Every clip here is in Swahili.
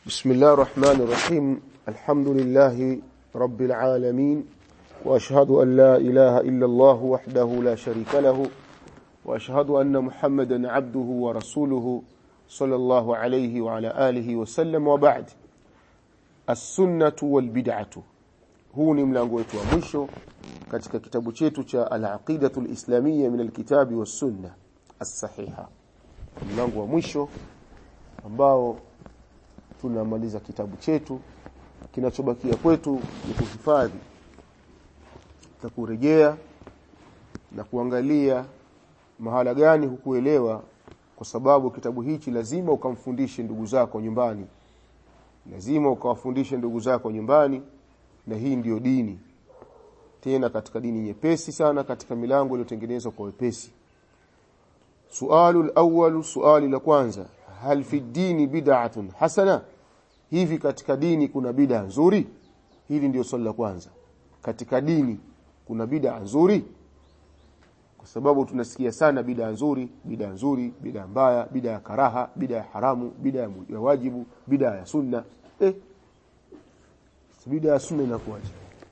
بسم الله الرحمن الرحيم الحمد لله رب العالمين وأشهد أن لا إله إلا الله وحده لا شريك له وأشهد أن محمدا عبده ورسوله صلى الله عليه وعلى آله وسلم وبعد السنة والبدعة huu ni mlango wetu wa mwisho katika kitabu chetu cha al-aqidatu al-islamiyya min al-kitabi was-sunnah as-sahiha mlango wa mwisho ambao tunamaliza kitabu chetu kinachobakia kwetu ni kuhifadhi na kurejea na kuangalia mahala gani hukuelewa kwa sababu kitabu hichi lazima ukamfundishe ndugu zako nyumbani lazima ukawafundishe ndugu zako nyumbani na hii ndiyo dini tena katika dini nyepesi sana katika milango iliyotengenezwa kwa wepesi sualu al-awwal suali la kwanza hal fi dini bid'atun hasana hivi katika dini kuna bid'a nzuri hili ndio swali la kwanza katika dini kuna bid'a nzuri kwa sababu tunasikia sana bid'a nzuri bid'a nzuri bid'a mbaya bid'a ya karaha bid'a ya haramu bid'a ya wajibu bid'a ya sunna eh bid'a ya sunna inakuwaje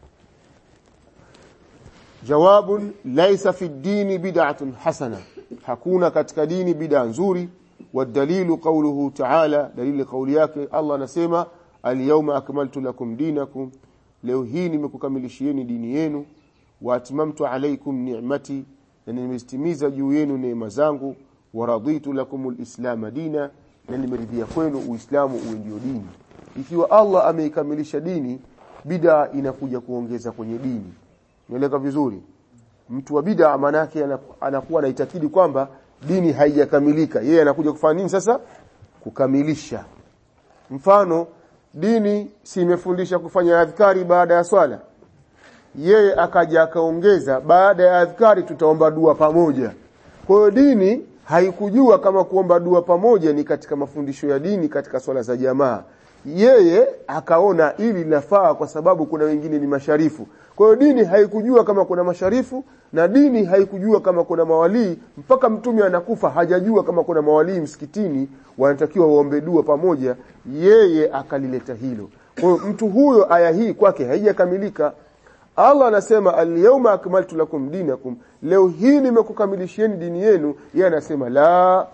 jawabun laysa fi dini bid'atun hasana hakuna katika dini bid'a nzuri والدليل قوله تعالى دليل قول yake Allah anasema al-yawma akmaltu lakum dinakum leo hii nimekukamilishieni dini yenu wa atmamtu alaykum ni'mati na nimestimiza juu yenu neema zangu wa raditu lakum al-islam dina na nimeridhia kwenu uislamu uwe ndio dini ikiwa Allah ameikamilisha dini bid'a inakuja kuongeza kwenye dini nieleka vizuri mtu wa bid'a maana yake anakuwa anaitakidi kwamba dini haijakamilika yeye anakuja kufanya nini sasa kukamilisha mfano dini si imefundisha kufanya adhkari baada ya swala yeye akaja akaongeza baada ya adhkari tutaomba dua pamoja kwa hiyo dini haikujua kama kuomba dua pamoja ni katika mafundisho ya dini katika swala za jamaa yeye akaona ili linafaa kwa sababu kuna wengine ni masharifu kwa hiyo dini haikujua kama kuna masharifu na dini haikujua kama kuna mawalii mpaka mtume anakufa hajajua kama kuna mawalii msikitini wanatakiwa waombe dua pamoja yeye akalileta hilo kwa hiyo mtu huyo aya hii kwake haijakamilika Allah anasema al-yawma akmaltu lakum dinakum leo hii nimekukamilishieni dini yenu yeye anasema la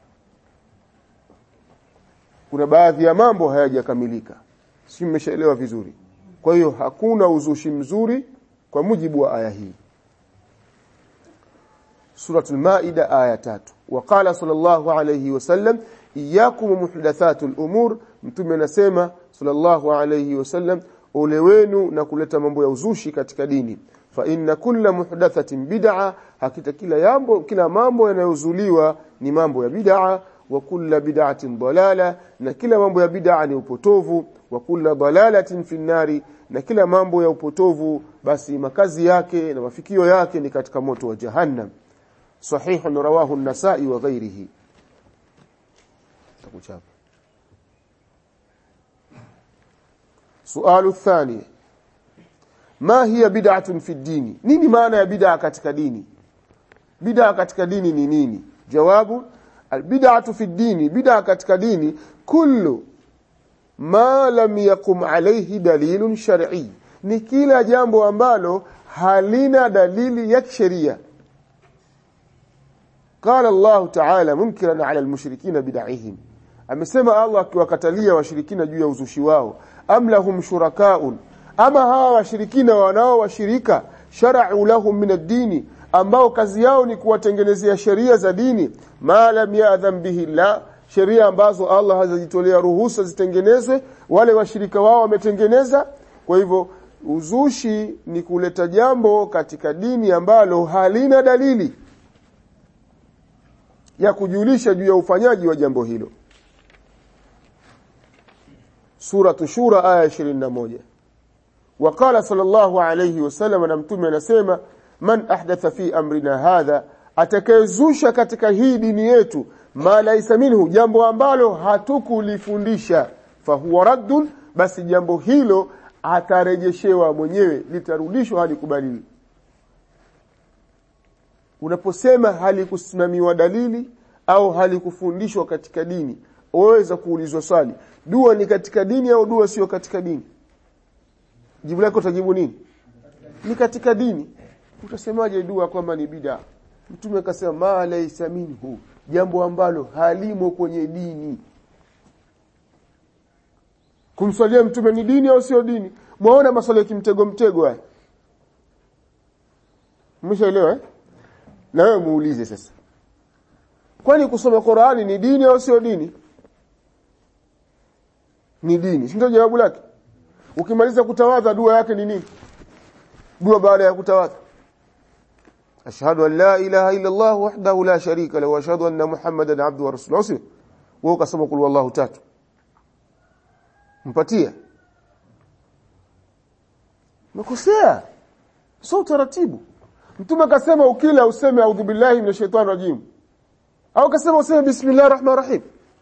kuna baadhi ya mambo hayajakamilika si mmeshaelewa vizuri kwa hiyo hakuna uzushi mzuri kwa mujibu wa aya hii suratul maida aya tatu waqala sallallahu alayhi wasallam iyyakum muhdathatul umur mtume anasema sallallahu alayhi wasallam ole wenu na kuleta mambo ya uzushi katika dini fa inna kulla muhdathatin bid'a hakika kila jambo kila mambo yanayozuliwa ni mambo ya bid'a wa kulla bid'atin dalala na kila mambo ya bid'a ni upotovu wa kulla dalalatin fi nari na kila mambo ya upotovu basi makazi yake na mafikio yake ni katika moto wa jahannam sahih rawahu an-nasa'i wa ghairihi takuchapa sualu thani ma hiya bid'atun fi dini nini maana ya bid'a katika dini bid'a katika dini ni nini jawabu albid'atu fi dini bid'a katika dini kullu ma lam yakum alayhi dalilun shar'i ni kila jambo ambalo halina dalili ya sheria قال الله تعالى منكرا على المشركين بدعهم amesema Allah akiwakatalia washirikina juu ya uzushi wao am lahum shurakaun ama hawa washirikina wanao washirika shar'u lahum min ad-dini ambao kazi yao ni kuwatengenezea sheria za dini ma lam ya'dham bihi la sheria ambazo Allah hazijitolea ruhusa zitengenezwe wale washirika wao wametengeneza kwa hivyo uzushi ni kuleta jambo katika dini ambalo halina dalili ya kujulisha juu ya ufanyaji wa jambo hilo sura shura aya 21 وقال صلى الله عليه وسلم na mtume anasema man ahdatha fi amrina hadha atakayezusha katika hii dini yetu ma laisa minhu jambo ambalo hatukulifundisha fahuwa raddun basi jambo hilo atarejeshewa mwenyewe litarudishwa hadi kubadili unaposema halikusimamiwa dalili au halikufundishwa katika dini waweza kuulizwa swali dua ni katika dini au dua sio katika dini jibu lako utajibu nini ni katika dini utasemaje dua kwamba ni bid'a mtume akasema ma laysa minhu jambo ambalo halimo kwenye dini kumswalia mtume ni dini au sio dini mwaona maswali ya kimtego mtego haya mshaelewa eh? na wewe muulize sasa kwani kusoma Qur'ani ni dini au sio dini ni dini si ndio jawabu lake ukimaliza kutawadha dua yake ni nini dua baada ya kutawadha ashhadu an la ilaha illa Allah wahdahu la sharika lahu wa ashhadu anna muhammadan abduhu wa rasuluhu wewe ukasoma kul wallahu tatu mpatia makosea sio utaratibu mtume akasema ukila useme a'udhu billahi minash shaitani rajim au akasema useme bismillahir rahmanir rahim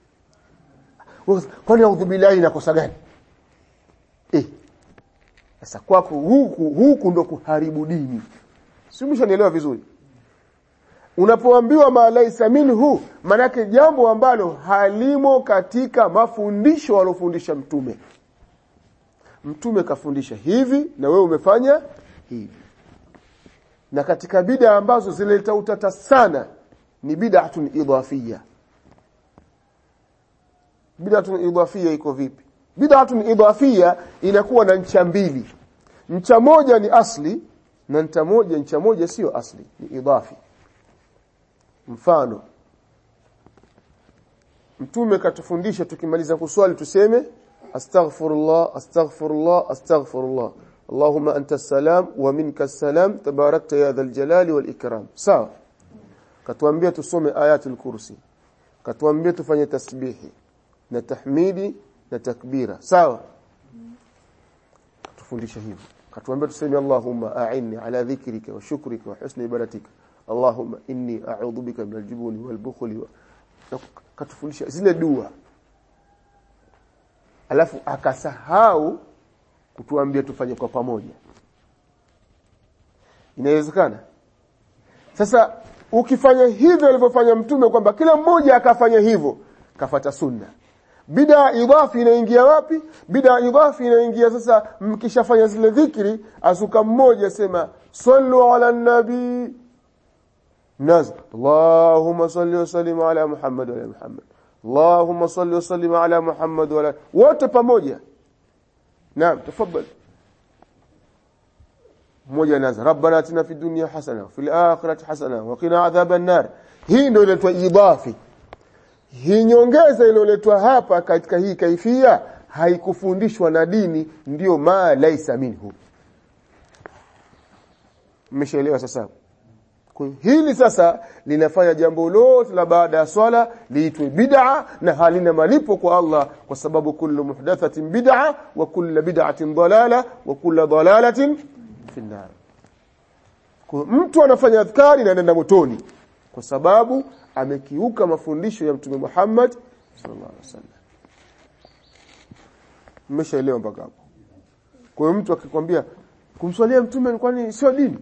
kwani a'udhu billahi inakosa gani eh sasa kwako huku huku ndo kuharibu dini si umeshanielewa vizuri unapoambiwa ma laisa minhu manake jambo ambalo halimo katika mafundisho alofundisha mtume mtume kafundisha hivi na wewe umefanya hivi na katika bid'a ambazo zileta utata sana ni bid'atun idafiyya bid'atun idafiyya iko vipi bid'atun idafiyya inakuwa na ncha mbili ncha moja ni asli na ncha moja ncha moja sio asli ni idafi mfano mtume katufundisha tukimaliza kuswali tuseme astaghfirullah astaghfirullah astaghfirullah اللهم أنت السلام ومنك السلام تباركت يا ذا الجلال والإكرام sawa katuambia tusome ayatul kursi katuambia tufanye tasbihi na tahmidi na takbira sawa katufundisha hivyo katuambia tuseme Allahumma a'inni ala dhikrika wa shukrika wa husni ibadatika Allahumma inni a'udhu bika min al-jubuni wal bukhli wa katufundisha zile dua alafu akasahau kutuambia tufanye kwa pamoja inawezekana sasa ukifanya hivyo alivyofanya mtume kwamba kila mmoja akafanya hivyo kafata sunna bida idhafi inaingia wapi bida idhafi inaingia sasa mkishafanya zile dhikri asuka mmoja sema sallu ala nabi naz Allahumma salli wa sallim ala Muhammad wa ala Muhammad Allahumma salli wa sallim ala Muhammad wa ala wote pamoja naam tafadhali mmoja anaanza rabbana atina fid dunya hasana fil akhirati hasana wa qina adhaban nar hii ndio inaitwa idhafi hii nyongeza iliyoletwa hapa katika hii kaifia haikufundishwa na dini ndiyo ma laisa minhu mmeshaelewa sasa kwa hili sasa linafanya jambo lote la baada ya swala liitwe bid'a na halina malipo kwa Allah kwa sababu kullu muhdathatin bid'a wa kullu bid'atin dalala wa kullu dalalatin fi nar kwa mtu anafanya adhkari na anaenda motoni kwa sababu amekiuka mafundisho ya mtume Muhammad sallallahu alaihi wasallam mmeshaelewa mpaka hapo kwa hiyo mtu akikwambia kumswalia mtume kwani sio dini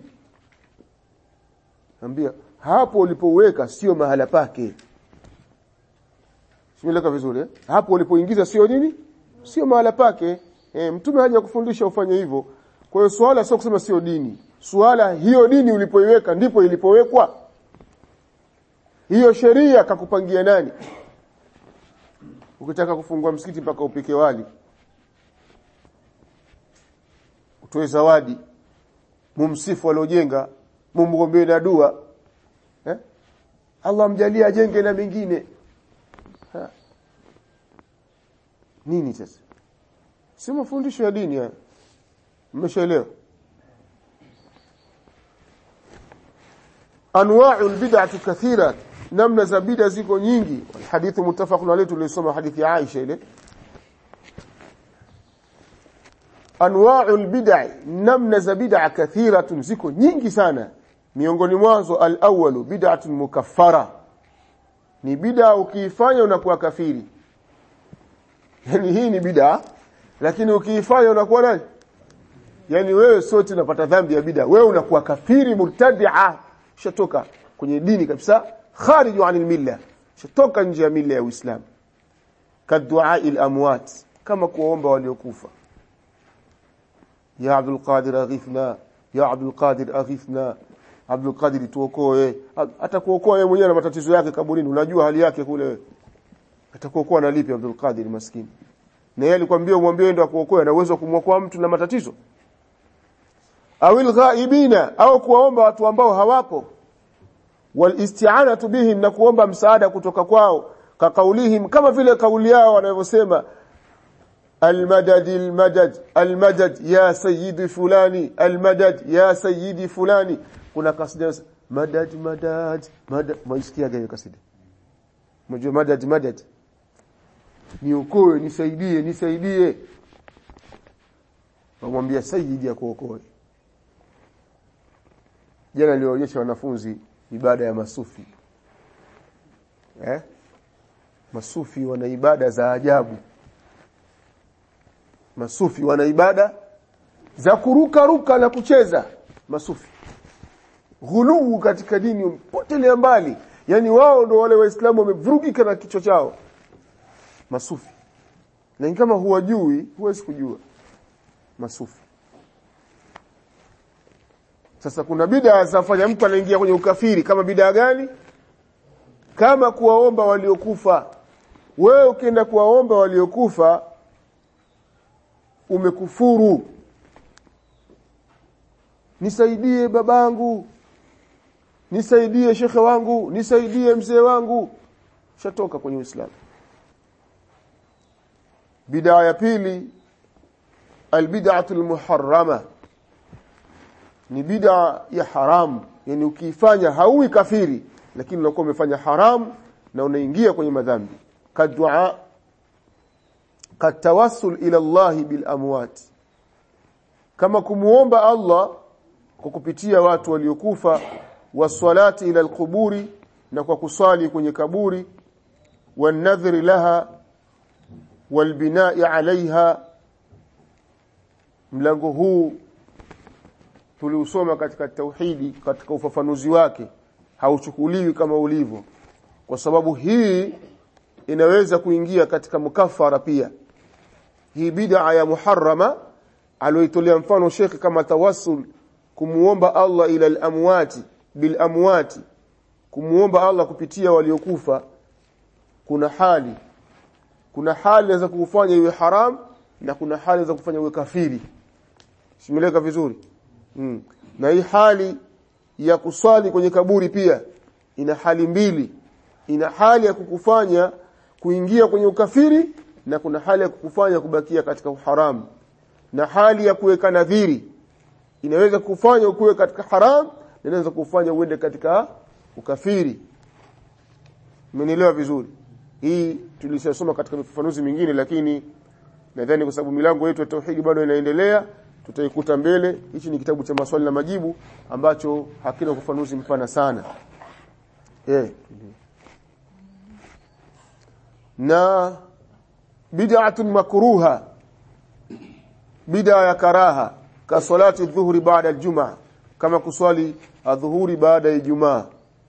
Ambia hapo ulipoweka sio mahala pake. Simeleka vizuri eh? Hapo ulipoingiza sio nini? Sio mahala pake. E, mtume haja kufundisha ufanye hivyo. Kwa hiyo swala sio kusema sio dini. Swala hiyo dini ulipoiweka ndipo ilipowekwa. Hiyo sheria kakupangia nani? Ukitaka kufungua msikiti mpaka upike wali. Utoe zawadi. Mumsifu aliojenga mumgombee na dua eh? Allah mjalie ajenge na mengine ha. nini sasa si mafundisho ya dini haya mmeshaelewa anwa'u albid'ati kathira namna za bid'a ziko nyingi hadithi muttafaqun alayhi tulisoma hadithi ya Aisha ile anwa'u albid'a namna za bid'a kathiratun ziko nyingi sana miongoni mwazo al-awwalu bid'atun mukaffara ni bid'a ukiifanya unakuwa kafiri yani hii ni bid'a lakini ukiifanya unakuwa nani yani wewe sote unapata dhambi ya bid'a wewe unakuwa kafiri murtadi'a shatoka kwenye dini kabisa khariju anil milla shatoka nje ya milla ya Uislamu kaduai al-amwat kama kuomba waliokufa ya Abdul Qadir aghithna ya Abdul Qadir aghithna Abdul Qadir tuokoe atakuokoa yeye mwenyewe na matatizo yake kaburini unajua hali yake kule atakuokoa na lipi Abdul Qadir maskini na yeye alikwambia umwambie ndio akuokoe na uwezo kumwokoa mtu na matatizo awil ghaibina au kuwaomba watu ambao hawapo wal isti'anatu bihim na kuomba msaada kutoka kwao kakaulihim kama vile kauli yao wanavyosema المدد المدد المدد يا سيدي فلاني المدد يا سيدي فلاني kuna kasida madad madad madad maisikia gani kasida mjua madad madad niokoe nisaidie nisaidie wamwambia sayyidi akuokoe jana nilionyesha wanafunzi ibada ya masufi eh masufi wana ibada za ajabu masufi wana ibada za kuruka ruka na kucheza masufi ghuluu katika dini potelea mbali yani wao ndo wale waislamu wamevurugika na kichwa chao masufi na kama huwajui huwezi kujua masufi sasa kuna bid'a zafanya mtu anaingia kwenye ukafiri kama bid'a gani kama kuwaomba waliokufa wewe ukienda kuwaomba waliokufa umekufuru nisaidie babangu nisaidie shekhe wangu nisaidie mzee wangu shatoka kwenye Uislamu bid'a ya pili albid'atu almuharrama ni bid'a ya haramu yani ukiifanya hauwi kafiri lakini unakuwa umefanya haramu na unaingia kwenye madhambi kadua katawassul ila Allah bil amwat kama kumuomba Allah kwa kupitia watu waliokufa waswalati ila alquburi na kwa kuswali kwenye kaburi wanadhri laha walbinai alaiha mlango huu tuliusoma katika tauhidi katika ufafanuzi wake hauchukuliwi kama ulivyo kwa sababu hii inaweza kuingia katika mukafara pia hii bid'a ya muharrama aloitolea mfano shekhi kama tawassul kumuomba Allah ila al-amwati bil amwati kumuomba Allah kupitia waliokufa kuna hali kuna hali za kufanya iwe haram na kuna hali za kufanya iwe kafiri simeleka vizuri mm. na hii hali ya kuswali kwenye kaburi pia ina hali mbili ina hali ya kukufanya kuingia kwenye ukafiri na kuna hali ya kukufanya kubakia katika uharamu na hali ya kuweka nadhiri inaweza kufanya ukuwe katika haram na inaweza kufanya uende katika ukafiri mmenielewa vizuri hii tulishasoma katika mifafanuzi mingine lakini nadhani kwa sababu milango yetu ya tauhidi bado inaendelea tutaikuta mbele hichi ni kitabu cha maswali na majibu ambacho hakina ufafanuzi mpana sana eh na bid'atun makruha bid'a ya karaha ka salati dhuhri baada aljumaa kama kuswali adhuhuri baada ya ijumaa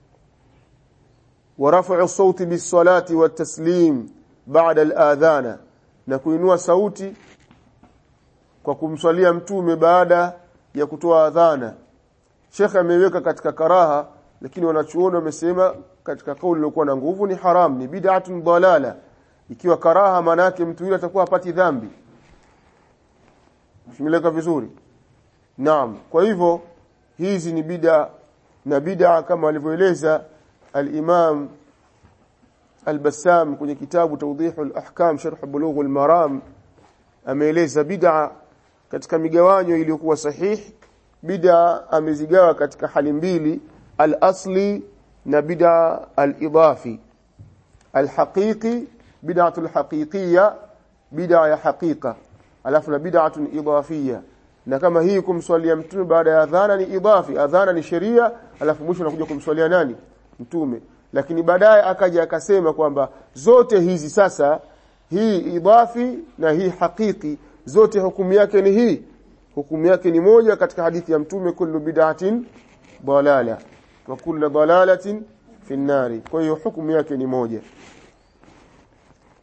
wa raf'u sauti bis-salati wat-taslim baada al-adhana na kuinua sauti kwa kumswalia mtume baada ya kutoa adhana Sheikh ameiweka katika karaha lakini wanachuoni wamesema katika kauli iliyokuwa na nguvu ni haram ni bid'atun dalala ikiwa karaha maana yake mtu yule atakuwa hapati dhambi Shimeleka vizuri Naam kwa hivyo hizi ni bid'a na bid'a kama alivyoeleza al-Imam al-Bassam kwenye kitabu Tawdihul Ahkam Sharh Bulughul Maram ameeleza bid'a katika migawanyo iliyokuwa sahihi bid'a amezigawa katika hali mbili al-asli na bid'a al-idafi al-haqiqi bid'atul haqiqiyya bid'a ya haqiqa alafu na bid'atun idafiyya na kama hii kumswalia mtume baada ya adhana ni idafi adhana ni sheria alafu mwisho anakuja kumswalia nani mtume lakini baadaye akaja akasema kwamba zote hizi sasa hii idafi na hii hakiki zote hukumu yake ni hii hukumu yake ni moja katika hadithi ya mtume kullu bid'atin dalala wa kullu dalalatin fi nari kwa hiyo hukumu yake ni moja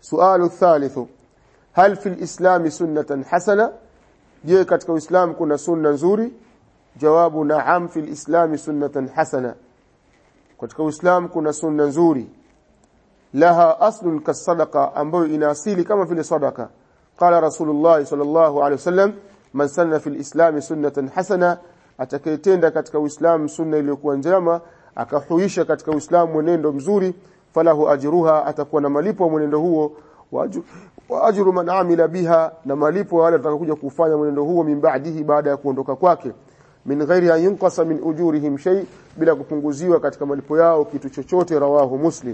sualu thalithu hal fil islam sunnatan hasana je katika uislamu kuna sunna nzuri jawabu na'am fil islam sunnatan hasana katika uislamu kuna sunna nzuri laha aslun kasadaqa ambayo ina asili kama vile sadaka qala rasulullah sallallahu alaihi wasallam man sanna fil islam sunnatan hasana atakayetenda katika uislamu sunna iliyokuwa njema akahuisha katika uislamu mwenendo mzuri falahu ajruha atakuwa na malipo mwenendo huo wa ajru man amila biha na malipo wale watakaokuja kufanya mwenendo huo min ba'dihi baada ya kuondoka kwake min ghairi an yunqasa min ujurihim shay bila kupunguziwa katika malipo yao kitu chochote rawahu muslim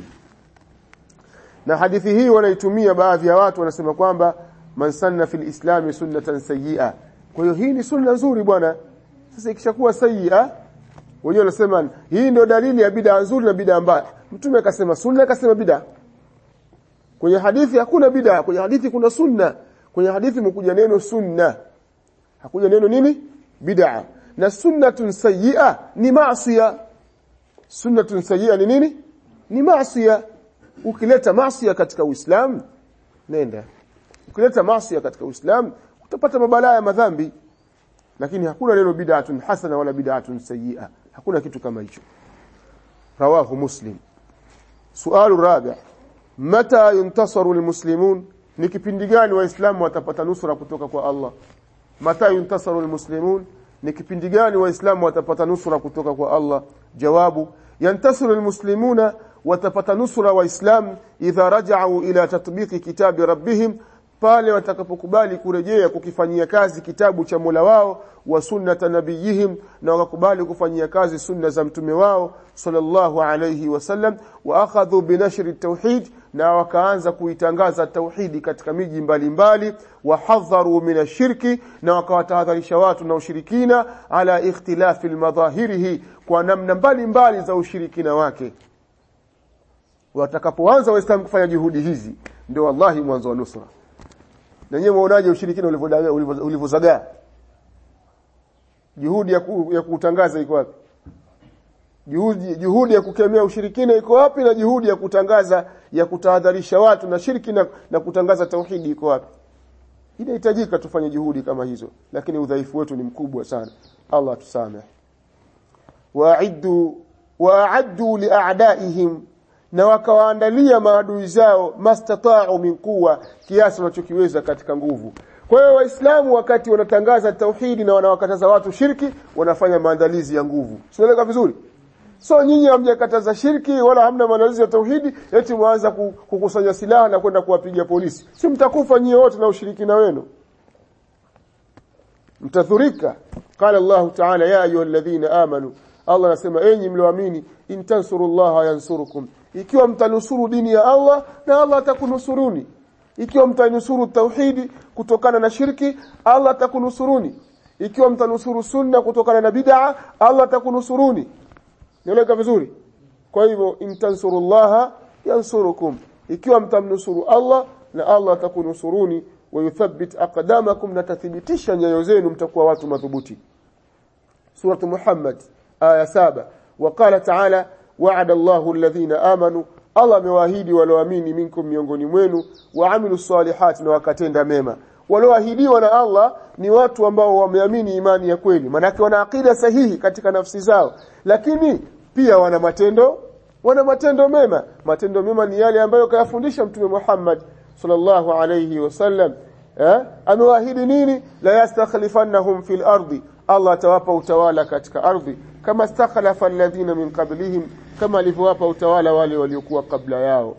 na hadithi hii wanaitumia baadhi ya watu wanasema kwamba man sanna fil islami sunnatan sayyi'a kwa hiyo hii ni sunna nzuri bwana sasa ikishakuwa sayyi'a wenyewe wanasema hii ndio dalili ya bid'a nzuri na bid'a mbaya mtume akasema sunna akasema bid'a kwenye hadithi hakuna bid'a kwenye hadithi kuna sunna kwenye hadithi mkuja neno sunna hakuja neno nini bid'a na sunnatun sayyi'a ni maasiya sunnatun sayyi'a ni nini ni maasiya ukileta maasiya katika uislamu nenda ukileta maasiya katika uislamu utapata mabalaa ya madhambi lakini hakuna neno bid'atun hasana wala bid'atun sayyi'a hakuna kitu kama hicho rawahu muslim sualu rabi' mata yuntasaru almuslimun ni kipindi gani waislamu watapata nusra kutoka kwa Allah mata yuntasaru almuslimun ni kipindi gani waislamu watapata nusra kutoka kwa Allah jawabu yantasiru almuslimuna watapata nusra waislamu idha raja'u ila tatbiqi kitabi rabbihim pale watakapokubali kurejea kukifanyia kazi kitabu cha Mola wao wa sunnata nabiyihim na wakakubali kufanyia kazi sunna za mtume wao sallallahu alayhi wasallam wa akhadhu binashri tauhid na wakaanza kuitangaza tauhidi katika miji mbalimbali wa hadharu min ashirki na wakawatahadharisha watu na ushirikina ala ikhtilafi almadhahirihi kwa namna mbalimbali za ushirikina wake watakapoanza waislamu kufanya juhudi hizi ndio wallahi mwanzo wa nusra na nyewe muonaje ushirikina ulivyozagaa juhudi ya, ku, ya kutangaza iko wapi juhudi juhudi ya kukemea ushirikina iko wapi na juhudi ya kutangaza ya kutahadharisha watu na shirki na, na kutangaza tauhidi iko wapi inahitajika tufanye juhudi kama hizo lakini udhaifu wetu ni mkubwa sana Allah tusamehe wa'iddu wa'addu li'a'daihim na wakawaandalia maadui zao mastata'u min quwa kiasi wanachokiweza katika nguvu kwa hiyo waislamu wakati wanatangaza tauhidi na wanawakataza watu shirki wanafanya maandalizi ya nguvu sinaeleka vizuri so nyinyi hamjakataza shirki wala hamna maandalizi ya tauhidi eti mwanza kukusanya silaha na kwenda kuwapiga polisi si mtakufa nyie wote na ushirikina wenu mtadhurika qala Allah ta'ala ya ayyuhalladhina amanu Allah anasema enyi mlioamini in tansurullaha yansurukum ikiwa mtanusuru dini ya Allah na Allah atakunusuruni ikiwa mtanusuru tauhidi kutokana na shirki Allah atakunusuruni ikiwa mtanusuru sunna kutokana na bid'a Allah atakunusuruni nieleka vizuri kwa hivyo intansurullaha yansurukum ikiwa mtamnusuru Allah na Allah atakunusuruni wa yuthabbit aqdamakum na tathibitisha nyayo zenu mtakuwa watu madhubuti surah Muhammad aya saba وقال تعالى وعد الله الذين آمنوا Allah amewaahidi walioamini minkum miongoni mwenu waamilu salihati na wakatenda mema walioahidiwa na Allah ni watu ambao wameamini imani ya kweli manake wana akida sahihi katika nafsi zao lakini pia wana matendo wana matendo mema matendo mema ni yale ambayo kayafundisha mtume Muhammad sallallahu alayhi wasallam eh amewaahidi nini la yastakhlifannahum fil ardi Allah atawapa utawala katika ardhi kama stakhlafa alladhina min qablihim kama alivyowapa utawala wale waliokuwa kabla yao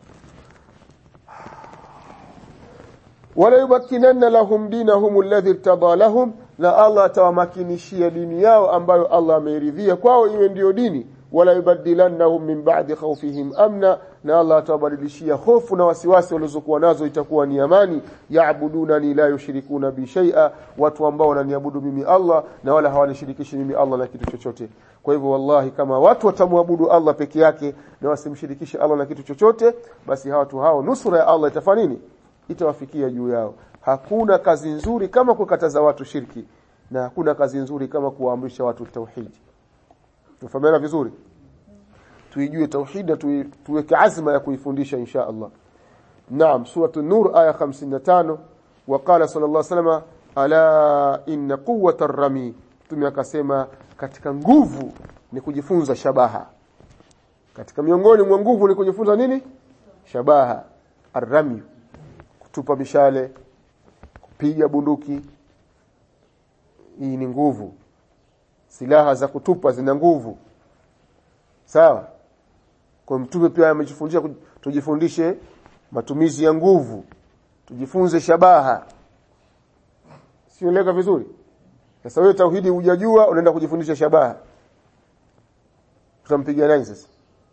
wala yumakkinanna lahum dinahum alladhi irtada lahum na Allah atawamakinishia dini yao ambayo Allah ameridhia kwao iwe ndiyo dini wala yubaddilannahum min ba'di khawfihim amna na Allah atawabadilishia hofu na wasiwasi walizokuwa nazo itakuwa ni amani yaabudunani la yushrikuna bi shay'a watu ambao wananiabudu mimi Allah na wala hawanishirikishi mimi Allah na kitu chochote kwa hivyo wallahi kama watu watamwabudu Allah peke yake na wasimshirikishe Allah na kitu chochote basi hawa watu hao nusura ya Allah itafanya nini itawafikia juu yao hakuna kazi nzuri kama kukataza watu shirki na hakuna kazi nzuri kama kuwaamrisha watu tauhidi tufahamiana vizuri tuijue tauhid na tuweke azma ya kuifundisha insha Allah naam suratu nur aya 55 waqala sallallahu alaihi wasallam ala inna quwwata ar-rami mtume akasema katika nguvu ni kujifunza shabaha katika miongoni mwa nguvu ni kujifunza nini shabaha arrami kutupa mishale kupiga bunduki hii ni nguvu silaha za kutupa zina nguvu sawa kwa mtume pia amejifundisha tujifundishe matumizi ya nguvu tujifunze shabaha sieleka vizuri sasa wewe tauhidi hujajua unaenda kujifundisha shabaha tutampiga nani sasa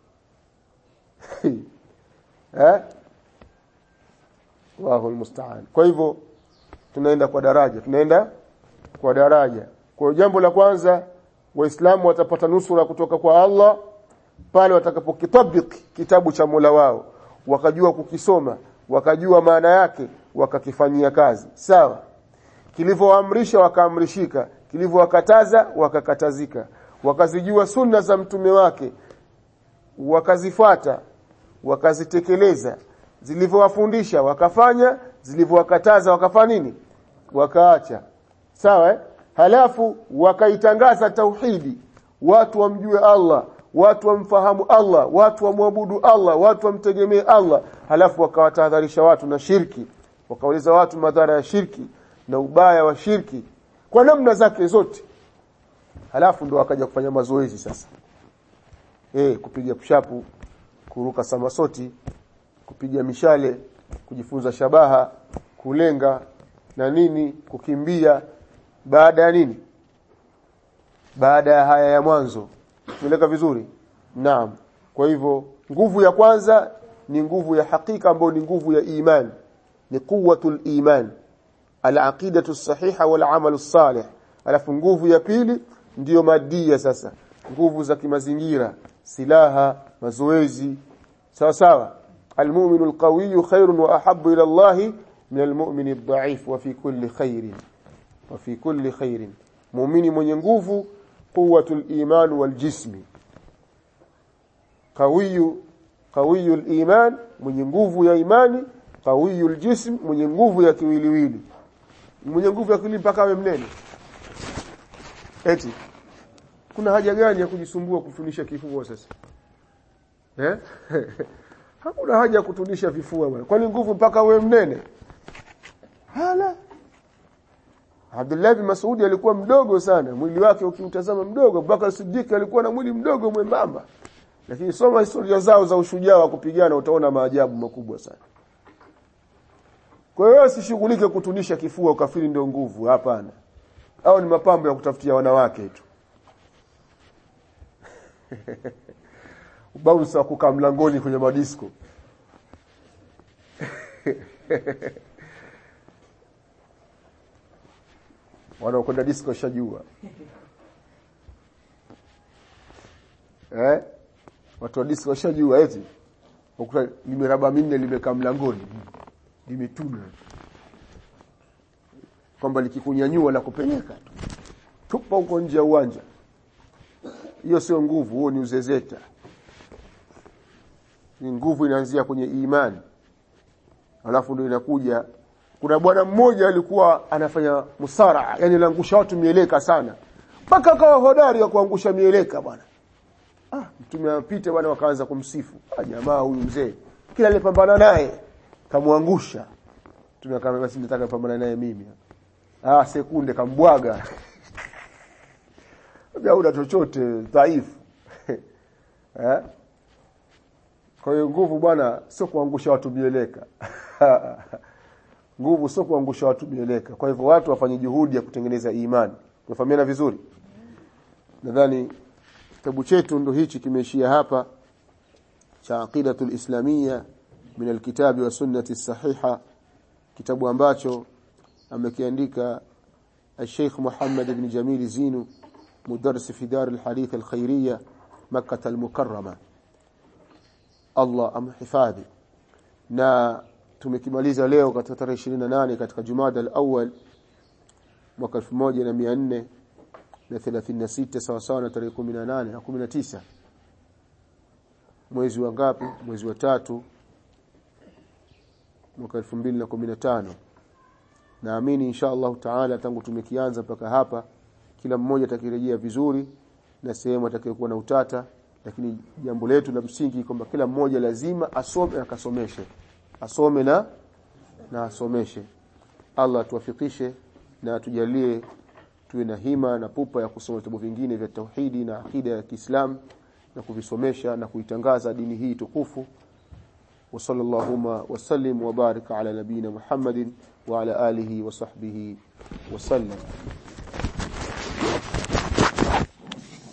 eh Allahu almusta'an kwa hivyo tunaenda kwa daraja tunaenda kwa daraja kwa jambo la kwanza waislamu watapata nusura kutoka kwa Allah pale watakapokitabiki kitabu cha Mola wao wakajua kukisoma wakajua maana yake wakakifanyia kazi sawa kilivyoamrisha wakaamrishika kilivyowakataza wakakatazika wakazijua sunna za mtume wake wakazifuata wakazitekeleza zilivyowafundisha wakafanya zilivyowakataza wakafanya nini wakaacha sawa eh? halafu wakaitangaza tauhidi watu wamjue Allah watu wamfahamu Allah watu wamwabudu Allah watu wamtegemee Allah halafu wakawatahadharisha watu na shirki wakauliza watu madhara ya shirki na ubaya wa shirki kwa namna zake zote halafu ndo wakaja kufanya mazoezi sasa eh kupiga pushapu kuruka samasoti kupiga mishale kujifunza shabaha kulenga na nini kukimbia baada ya nini baada ya haya ya mwanzo tumeleka vizuri naam kwa hivyo nguvu ya kwanza ni nguvu ya hakika ambayo ni nguvu ya iman ni quwwatul iman al-aqidatu sahiha wal amalu salih alafu nguvu ya pili ndiyo madia sasa nguvu za kimazingira silaha mazoezi sawa sawa المؤمن القوي خير واحب الى الله من المؤمن الضعيف وفي كل خير وفي كل خير مؤمن mwenye nguvu quwwatul iman wal jismi qawiyu qawiyul iman mwenye nguvu ya imani qawiyul jism mwenye nguvu ya kiwiliwili mwenye nguvu ya kiwili mpaka awe mnene eti kuna haja gani ya kujisumbua kufunisha kifua sasa eh hakuna haja ya kutunisha vifua bwana kwani nguvu mpaka awe mnene hala Abdullah bin Mas'ud alikuwa mdogo sana mwili wake ukimtazama mdogo Bakar Siddiq alikuwa na mwili mdogo mwembamba lakini soma historia zao za ushujaa wa kupigana utaona maajabu makubwa sana kwa hiyo usishughulike kutunisha kifua ukafiri ndio nguvu hapana au ni mapambo ya kutafutia wanawake tu bounce wa kukaa mlangoni kwenye madisko wanaokwenda disco shajua eh watu wa disco shajua eti ukuta limeraba minne limekaa mlangoni limetuna kwamba likikunyanyua la kupeleka tu tupa huko nje ya uwanja hiyo sio nguvu huo ni uzezeta ni nguvu inaanzia kwenye imani alafu ndio inakuja kuna bwana mmoja alikuwa anafanya musara yani anaangusha watu mieleka sana mpaka akawa hodari wa kuangusha mieleka bwana ah mtume apite bwana wakaanza kumsifu ah jamaa huyu mzee kila alipambana naye kamwangusha mtume akamwambia basi nataka kupambana naye mimi ah sekunde kambwaga hauna chochote dhaifu eh kwa hiyo nguvu bwana sio kuangusha watu mieleka nguvu sio kuangusha watu mieleka kwa hivyo watu wafanye juhudi ya kutengeneza imani tumefahamiana vizuri nadhani kitabu chetu ndo hichi kimeishia hapa cha aqidatul islamia min alkitabi wa sunnati sahiha kitabu ambacho amekiandika الشيخ محمد بن جميل زينو مدرس في دار الحديث الخيرية مكة المكرمة Allah amhifadhi na tumekimaliza leo katika tarehe 28 katika Jumada al-awwal mwaka 1436 sawa sawa na tarehe 18 na 19 mwezi wa ngapi mwezi wa tatu mwaka 2015 naamini insha Allah taala tangu tumekianza mpaka hapa kila mmoja atakirejea vizuri na sehemu atakayokuwa na utata lakini jambo letu la msingi kwamba kila mmoja lazima asome na akasomeshe asome na na asomeshe Allah tuwafikishe na tujalie tuwe na hima na pupa ya kusoma vitabu vingine vya tauhidi na akida ya Kiislamu na kuvisomesha na kuitangaza dini hii tukufu وصلى اللهم وسلم وبارك على نبينا محمد وعلى آله وصحبه وسلم